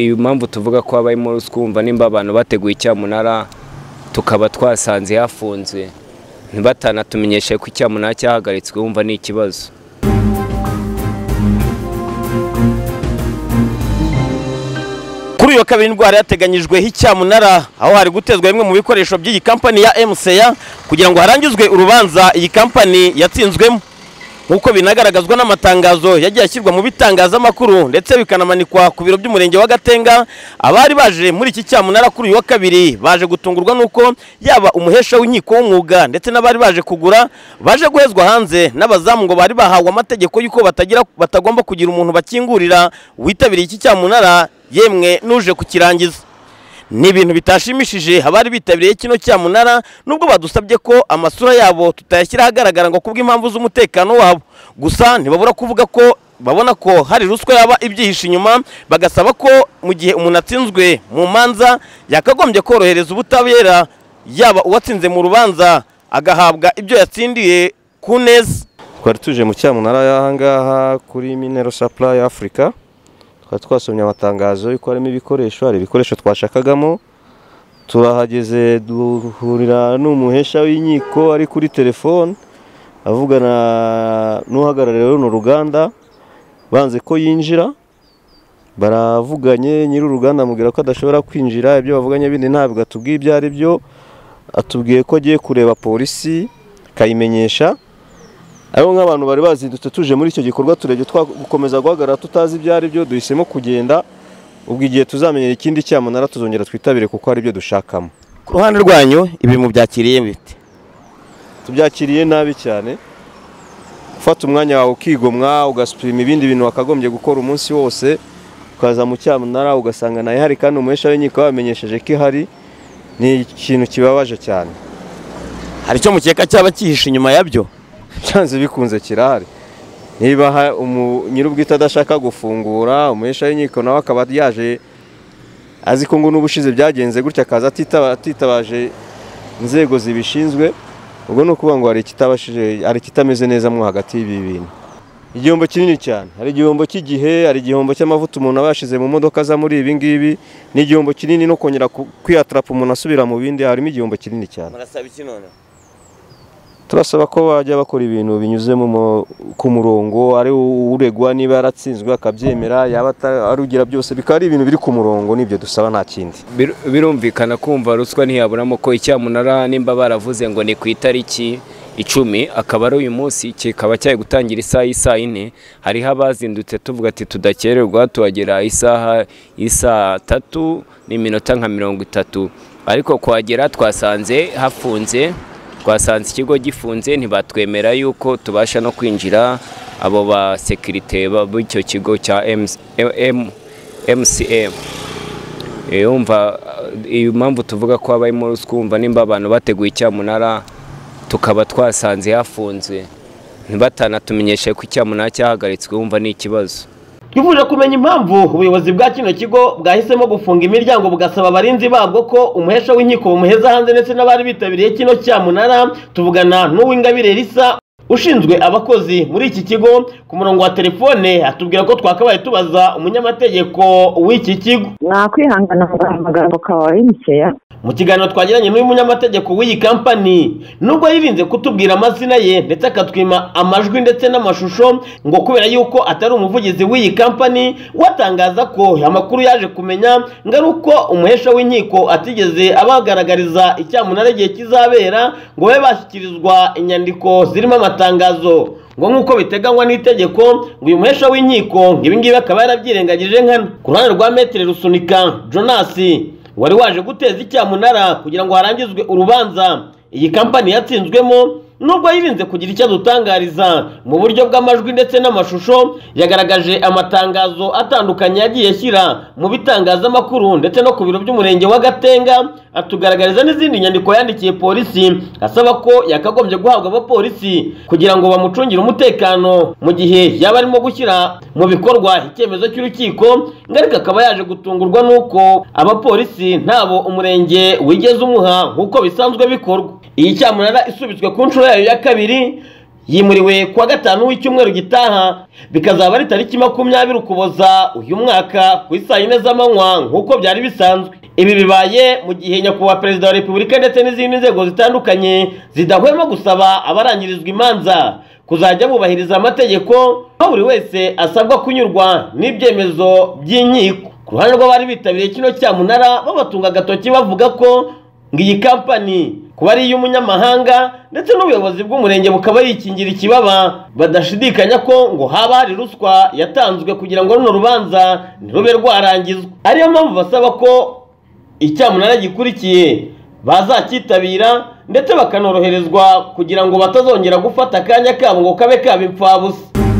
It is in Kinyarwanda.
iyo mpamvu tuvuga ko habayemo ruswa wumva nimba abantu bateguye icyamunara tukaba twasanze hafunze ntibatanatumenyeshe ko icyamunara cyahagaritswe wumva ni ikibazo kuri uyu wa kabiri nibwo hari hateganyijweho icyamunara aho hari gutezwa bimwe mu bikoresho by'iyi kampani ya MCA kugira ngo harangizwe urubanza iyi kampani yatsinzwemo nk'uko binagaragazwa n'amatangazo yagiye ashyirwa mu bitangazamakuru ndetse bikanamanikwa ku biro by'umurenge wa Gatenga abari baje muri iki cyamunara kuri uyu wa kabiri baje gutungurwa n'uko yaba umuhesha w'inkiko w'umwuga ndetse n'abari baje kugura baje guhezwa hanze n'abazamu ngo bari bahawe amategeko y'uko batagira batagomba kugira umuntu bakingurira witabiriye iki cyamunara yemwe n'uje kukirangiza ni ibintu bitashimishije abari bitabiriye kino cyamunara nubwo badusabye ko amasura yabo tutayashyira ahagaragara ngo kubw'impamvu z'umutekano wabo gusa ntibabura kuvuga ko babona ko hari ruswa yaba ibyihishe inyuma bagasaba ko mu gihe umuntu atsinzwe mu manza yakagombye korohereza ubutabera yaba uwatsinze mu rubanza agahabwa ibyo yatsindiye ku neza twari tuje mu cyamunara y'ahangaha kuri minero supply africa twari twasomye amatangazo y'uko harimo ibikoresho hari ibikoresho twashakagamo turahageze duhurira n'umuhesha w'inkiko ari kuri telefone avugana n'uhagarariye runo ruganda banze ko yinjira baravuganye nyiri uruganda amubwira ko adashobora kwinjira ibyo bavuganye bindi ntabwo atubwiye ibyo ari byo atubwiye ko agiye kureba polisi akayimenyesha aribo nk'abantu bari bazindutse tuje muri icyo gikorwa turebye gukomeza guhagarara tutazi ibyo ari byo duhisemo kugenda ubwo igihe tuzamenyera ikindi cyamunara tuzongera twitabire kuko hari ibyo dushakamo ku ruhande rwanyu ibi mubyakiriye bite tubyakiriye nabi cyane gufata umwanya wawe ukigomwa ugasupima ibindi bintu wakagombye gukora umunsi wose ukaza mu cyamunara ugasanga nayo ihari kandi umuhesha w'inkiko wamenyesheje ko ihari ni ikintu kibabaje cyane hari icyo mukeka cyaba cyihishe inyuma yabyo byanze bikunze kirahari niba nyir'ubwite adashaka gufungura umuhesha w'inkiko nawe akaba yaje azi ko ngo n'ubushize byagenze gutya akaza atitabaje inzego zibishinzwe ubwo ni ukuvuga ngo hari ikitameze neza mo hagati y'ibi bintu igihombo kinini cyane hari igihombo cy'igihe hari igihombo cy'amavuta umuntu aba yashyize mu modoka aza muri ibi ngibi ni igihombo kinini no kongera kwiyatarapa umuntu asubira mu bindi harimo igihombo kinini cyane turasaba ko bajya bakora ibintu binyuze ku murongo ari uregwa niba yaratsinzwe akabyemera yaba arugira byose bikaba ari ibintu biri ku murongo nibyo dusaba nta kindi birumvikana kumva ruswa ntiyaburamo ko icyamunara nimba baravuze ngo ni ku itariki icumi akaba ari uyu munsi kikaba cyari gutangira isaha y'isaha ine hariho abazindutse tuvuga ati tudakererwa tuhagera isaha y'isaha tatu n'iminota nka mirongo itatu ariko kuhagera twasanze hafunze twasanze ikigo gifunze ntibatwemera yuko tubasha no kwinjira abo ba sekirite b'icyo kigo cya MCM yumva iyo mpamvu tuvuga ko habayemo ruswa wumva nimba abantu bateguye icyamunara tukaba twasanze hafunze ntibatanatumenyeshe ko icyamunara cyahagaritswe wumva ni ikibazo twifuje kumenya impamvu ubuyobozi bwa kino kigo bwahisemo gufunga imiryango bugasaba abarinzi babwo ko umuhesha w'inkiko bumuheza hanze ndetse n'abari bitabiriye kino cyamunara tuvugana n'uw'ingabire risa ushinzwe abakozi muri iki kigo ku murongo wa telefone atubwira ko twakabaye tubaza umunyamategeko w'iki kigo mwakwihangana ngo amagambo kawa y'imikeya mu kiganiro twagiranye n'uyu munyamategeko w'iyi kampani nubwo yirinze kutubwira amazina ye ndetse akatwima amajwi ndetse n'amashusho ngo kubera yuko atari umuvugizi w'iyi kampani watangaza ko amakuru yaje kumenya ngo ari uko umuhesha w'inkiko atigeze abagaragariza icyamunara igihe kizabera ngo babe bashyikirizwa inyandiko zirimo amatangazo ngo nk'uko biteganywa n'itegeko ngo uyu muhesha w'inkiko ibingibi akaba yarabyirengagije nkana ku ruhande rwa metero rusunika jonas wari waje guteza icyamunara kugira ngo harangizwe urubanza iyi kampani yatsinzwemo nubwo yirinze kugira icyo adutangariza mu buryo bw'amajwi ndetse n'amashusho yagaragaje amatangazo atandukanye yagiye ashyira mu bitangazamakuru ndetse no ku biro by'umurenge wa gatenga atugaragariza n'izindi nyandiko yandikiye polisi asaba ko yakagombye guhabwa abapolisi kugira ngo bamucungire umutekano mu gihe yaba arimo gushyira mu bikorwa icyemezo cy'urukiko ngo ariko akaba yaje gutungurwa n'uko abapolisi ntabo umurenge wigeze umuha nk'uko bisanzwe bikorwa iyi cyamunara isubitswe ku nshuro yayo ya kabiri yimuriwe kuwa gatanu w'icyumweru gitaha bikazaba ari tariki makumyabiri ukuboza uyu mwaka ku isaa yine z'amanywa nk'uko byari bisanzwe ibi bibaye mu gihe nyakubahwa perezida wa repubulika ndetse n'izindi nzego zitandukanye zidahwema gusaba abarangirizwa imanza kuzajya bubahiriza amategeko aho buri wese asabwa kunyurwa n'ibyemezo by'inkiko ku ruhande rw'abari bitabiriye kino cyamunara babatunga agatoki bavuga ko ngo iyi kampani kuba ari iy'umunyamahanga ndetse n'ubuyobozi bw'umurenge bukaba yikingira ikibaba badashidikanya ko ngo haba hari ruswa yatanzwe kugira ngo runo rubanza ntirube rwarangizwa ariyo mpamvu basaba ko icyamunara gikurikiye bazacyitabira ndetse bakanoroherezwa kugira ngo batazongera gufata akanya kabo ngo kabe kaba imfabusa